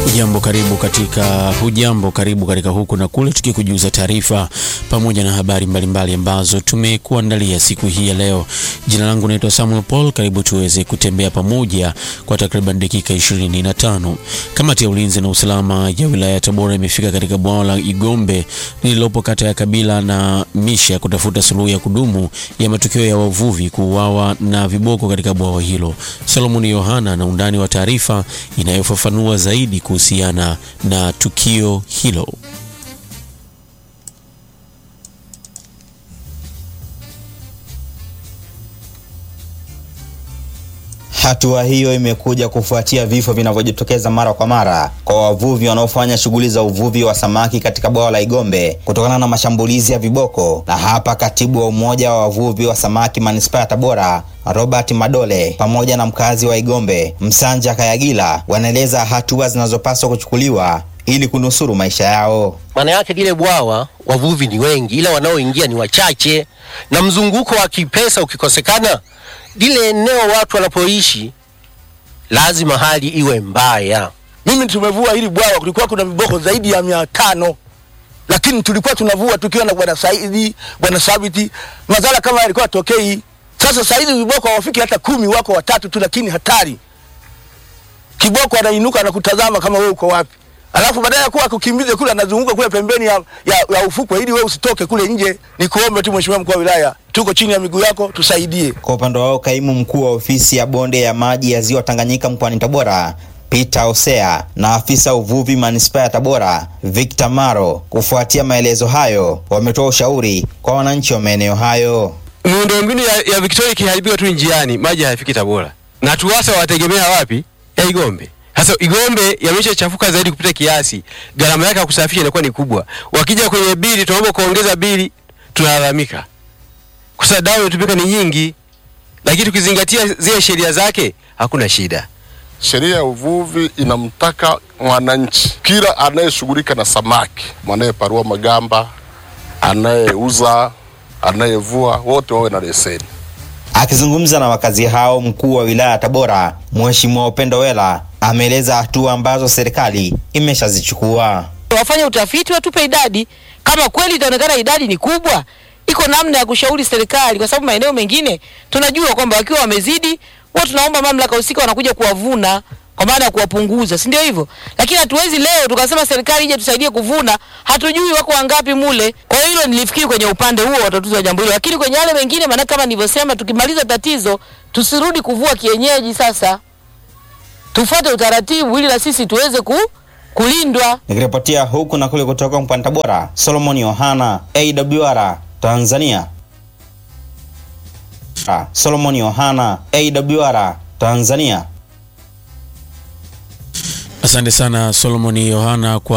Hujambo, karibu katika hujambo, karibu katika huku na kule, tukikujuza taarifa pamoja na habari mbalimbali ambazo tumekuandalia siku hii ya leo. Jina langu naitwa Samuel Paul. Karibu tuweze kutembea pamoja kwa takriban dakika 25. Kamati ya ulinzi na usalama ya wilaya ya Tabora imefika katika bwawa la Igombe lililopo kata ya Kabila na Misha kutafuta suluhu ya kudumu ya matukio ya wavuvi kuuawa na viboko katika bwawa hilo. Solomon Yohana na undani wa taarifa inayofafanua zaidi kuhusiana na tukio hilo. Hatua hiyo imekuja kufuatia vifo vinavyojitokeza mara kwa mara kwa wavuvi wanaofanya shughuli za uvuvi wa samaki katika bwawa la Igombe kutokana na mashambulizi ya viboko. Na hapa katibu wa umoja wa wavuvi wa samaki manispaa ya Tabora Robert Madole pamoja na mkazi wa Igombe Msanja Kayagila wanaeleza hatua zinazopaswa kuchukuliwa ili kunusuru maisha yao. Maana yake lile bwawa wavuvi ni wengi, ila wanaoingia ni wachache, na mzunguko wa kipesa ukikosekana, lile eneo watu wanapoishi lazima hali iwe mbaya. Mimi tumevua hili bwawa, kulikuwa kuna viboko zaidi ya mia tano lakini tulikuwa tunavua tukiwa na bwana Saidi, bwana Sabiti, madhara kama yalikuwa tokei. Sasa Saidi viboko hawafiki hata kumi, wako watatu tu, lakini hatari. Kiboko anainuka na kutazama kama wewe uko wapi, alafu baadaye ya kuwa akukimbize kule, anazunguka kule pembeni ya, ya, ya ufukwe ili wewe usitoke kule nje. Nikuombe tu Mheshimiwa mkuu wa wilaya, tuko chini ya miguu yako, tusaidie. Kwa upande wao, kaimu mkuu wa ofisi ya bonde ya maji ya ziwa Tanganyika mkoani Tabora Peter Osea na afisa uvuvi manispaa ya Tabora Victor Maro, kufuatia maelezo hayo, wametoa ushauri kwa wananchi wa maeneo hayo. Miundombinu ya, ya Victoria ikiharibiwa tu njiani, maji hayafiki Tabora, na TUWASA wategemea wapi? Ya Igombe. Sasa Igombe yameshachafuka zaidi kupita kiasi, gharama yake ya kusafisha inakuwa ni kubwa. Wakija kwenye bili, tunaomba kuongeza bili, tunalalamika kwa sababu dawa inatumika ni nyingi, lakini tukizingatia zile sheria zake hakuna shida. Sheria ya uvuvi inamtaka mwananchi, kila anayeshughulika na samaki, anayeparua magamba, anayeuza, anayevua, wote wawe na leseni. Akizungumza na wakazi hao, mkuu wa wilaya ya Tabora Mheshimiwa Upendo Wela ameeleza hatua ambazo serikali imeshazichukua. Wafanye utafiti, watupe idadi. Kama kweli itaonekana idadi ni kubwa, iko namna ya kushauri serikali, kwa sababu maeneo mengine tunajua kwamba wakiwa wamezidi, huwa tunaomba mamlaka husika wanakuja kuwavuna kwa maana ya kuwapunguza, si ndio hivyo? Lakini hatuwezi leo tukasema serikali ije tusaidie kuvuna, hatujui wako wangapi mule. Kwa hiyo hilo nilifikiri kwenye upande huo watatuza jambo hilo, lakini kwenye yale mengine, maana kama nilivyosema, tukimaliza tatizo tusirudi kuvua kienyeji. Sasa tufuate utaratibu ili na sisi tuweze ku, kulindwa. Nikiripotia huku na kule kutoka mkoani Tabora, Solomon Yohana, AWR Tanzania. Solomon Yohana, AWR Tanzania. Asante sana Solomon Yohana kwa